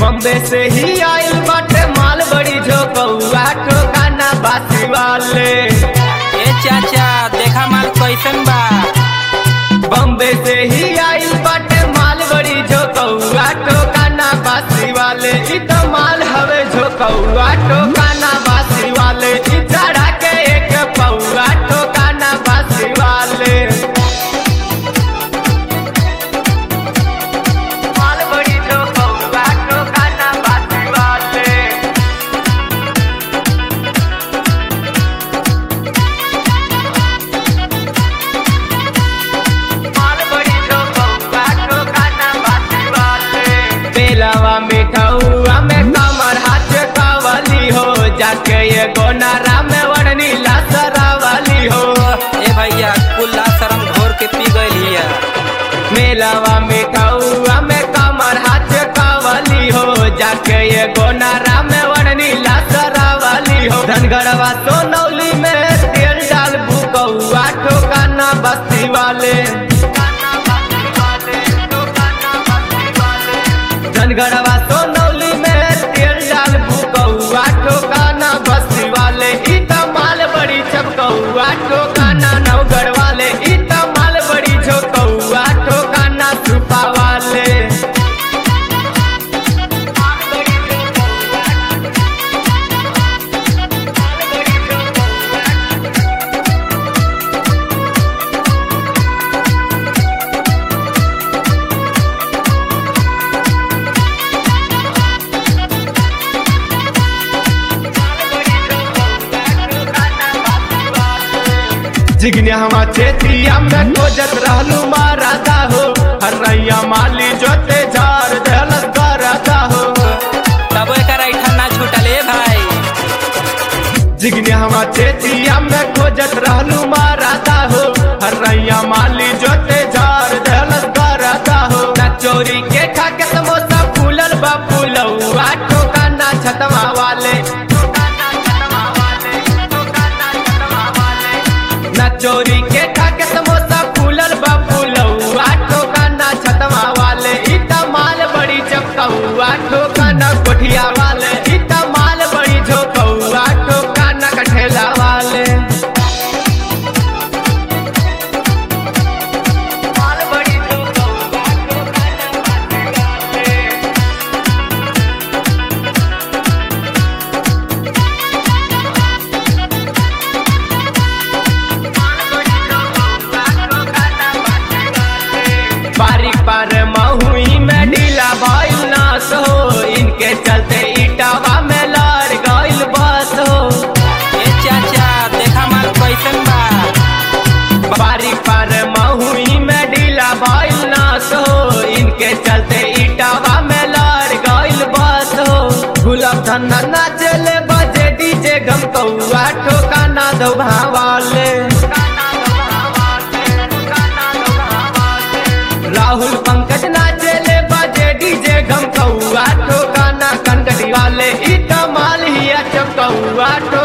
बॉम्बे से ही आइल बाटे माल बड़ी झोकौआ ठोकाना बासी वाले ए चाचा देखा माल कैसन बा बॉम्बे से ही आइल बाटे माल बड़ी झोकौआ ठोकाना बासी वाले इ तो माल हवे झोकौआ ठोकाना बासी वाले इ चढ़ा के एक पौआ ठोकाना बासी वाले माल बड़ी झोकौआ ठोकाना बासी वाले माल बड़ी झोकौआ ठोकाना बासी वाले बेलावा मिठौआ में कमर हाथ कावली हो जाके ये गोनारा में वड़नी लासरावली हो ए भैया कुल्ला शरम घोर के पी गइल मेलावा मिठौआ में कमर हाथ कावली हो जाके ये गोनारा में वड़नी लासरावली हो धनगढ़वा सोनौली में तेल डाल बुकौआ ठोकाना बस्ती वाले धनगढ़वा सोनौली में तेल डाल बुकौआ ठोकाना बस्ती वाले इ त माल बड़ी चपकौआ ठोकाना नवगढ़ वाले इ त माल बड़ी झोकौआ ठोकाना सुपा वाले जिगने हवा चेतिया में खोजत रहलू माराता हो हरैया माली जोते झार दहलत कराता हो तब एकर ऐठन ना छूटल ए भाई जिगने हवा चेतिया में खोजत रहलू माराता हो हरैया माली जोते झार दहलत कराता हो ना चोरी के खा के समोसा फूलल बा फूलौआ ठोकाना छतवा वाले ना चोरी के खा के समोसा फूलल बा फूलौआ ठोकाना छतवा वाले इ त माल बड़ी चपकौआ ठोकाना कोठिया वाले इ त माल बड़ी झोकौआ ठोकाना कठेला वाले माल बड़ी झोकौआ ठोकाना वाले बारी पर महुई में ढीला भइल नास हो इनके चलते इटावा में लड़ गइल बस हो ए चाचा देखा माल कैसन बा बारी पर महुई में ढीला भइल नास हो इनके चलते इटावा में लड़ गइल बस हो गुलाब धन्ना नाचले बजे डीजे गम कौआ ठोकाना दो भावाले राहुल पंकज नाचले बजे डीजे गम कौआ ठोकाना कनकटी वाले इ कमाल ही चौकौआ ठो